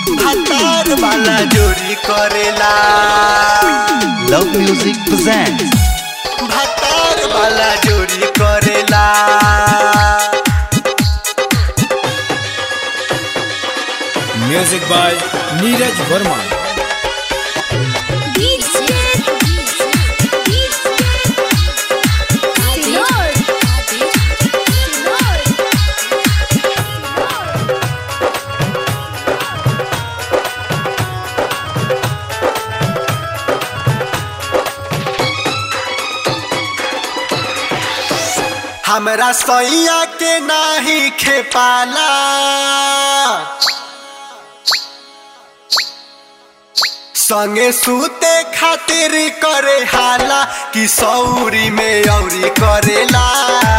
भातार वाला जोरी करेला Love Music presents भातार वाला जोरी करेला म्यूजिक बाय नीरज वर्मा हमरा सैया के नाही खेपाला संगे सूते खातिर करे हाला कि सौरी में औरी करेला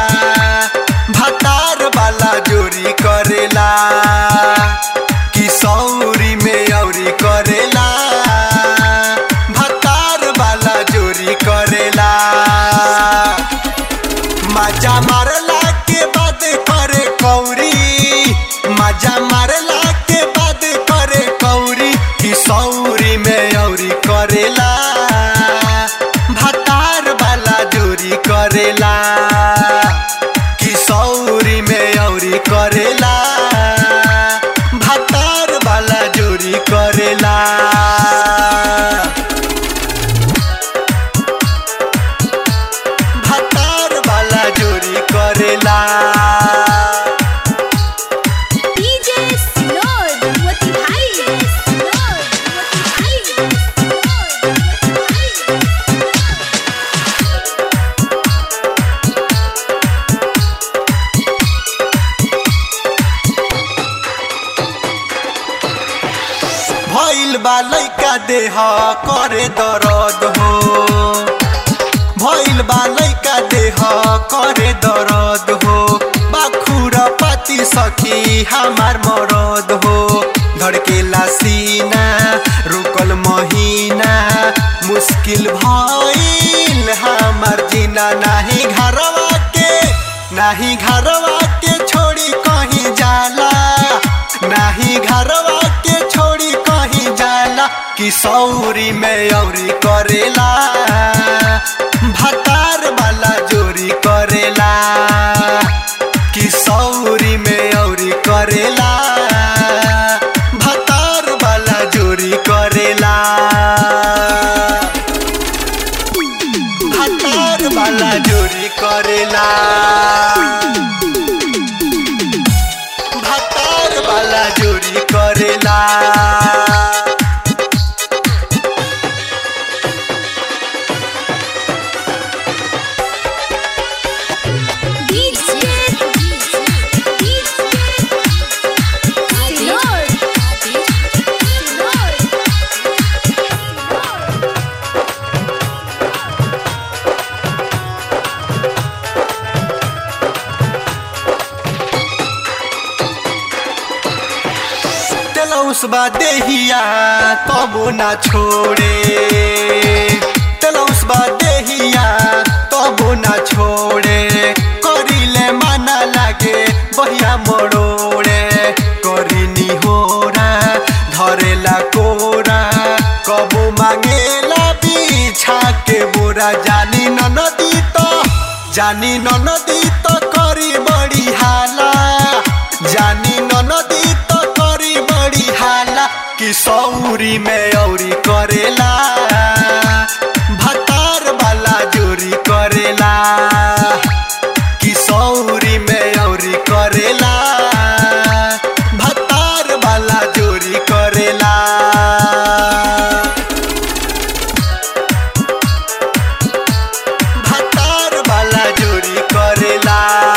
भतार वाला जोरी करेला कि सौरी में औरी करेला भतार वाला जोरी करेला मजा मारला के बाद करे कौरी मजा मारला के बाद करे कौरी कि सौरी में औरी करेला भतार वाला जोरी करेला कि सौरी में औरी करेला भतार वाला जोरी करेला भातार वाला जोरी करेला भइल बा लैका देह करे दरद हो भइल बा लैका देह करे दरद हो बाखुर पाती सखी हमार मरद हो धड़केला सीना रुकल महीना मुश्किल भइल हमार जीना नाही घरवा के नाही घरवा के छोड़ी कहीं जाला नाही घरवा के छोड़ी कहीं जाला कि सौरी में औरी करेला भतार वाला जोरी करेला कि सौरी में औरी करेला भतार वाला जोरी करेला भतार वाला जोरी करेला भातार वाला जोरी करेला तलौसबा देहिया तबो ना छोड़े तलौसबा देहिया तबो ना छोड़े करिले माना लागे बहिया मरोड़े करिनी होरा धरेला कोरा कबो मांगेला बिछा के बोरा जानी न नदी त जानी न नदी त करी बड़ी हाला जानी न नदी त करी बड़ी हाला कि सौरी में औरी करेला भतार वाला जोरी करेला कि सौरी में औरी करेला भतार वाला जोरी करेला भातार वाला जोरी करेला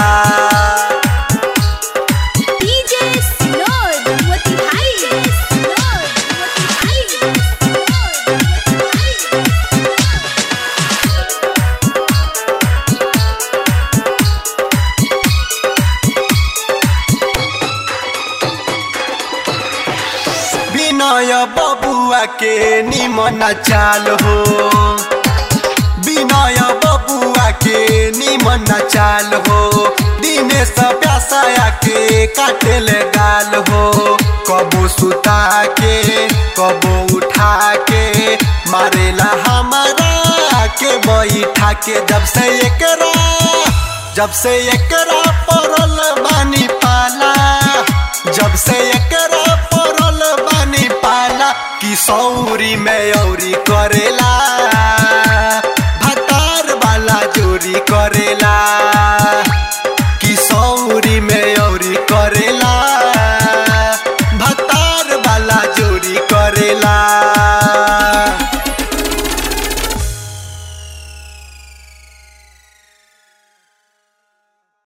विनय बबुआ के निमन चाल हो विनय बबुआ के निमन चाल हो दिनेश प्यासाया के काटेले गाल हो कबो सु सुता के कबो उठा के मारेला हमारा के बैठा के जब से एकरा जब से एकरा पड़ल बानी पाला जब से एकरा पड़ल बानी पाला कि सौरी में औरी करेला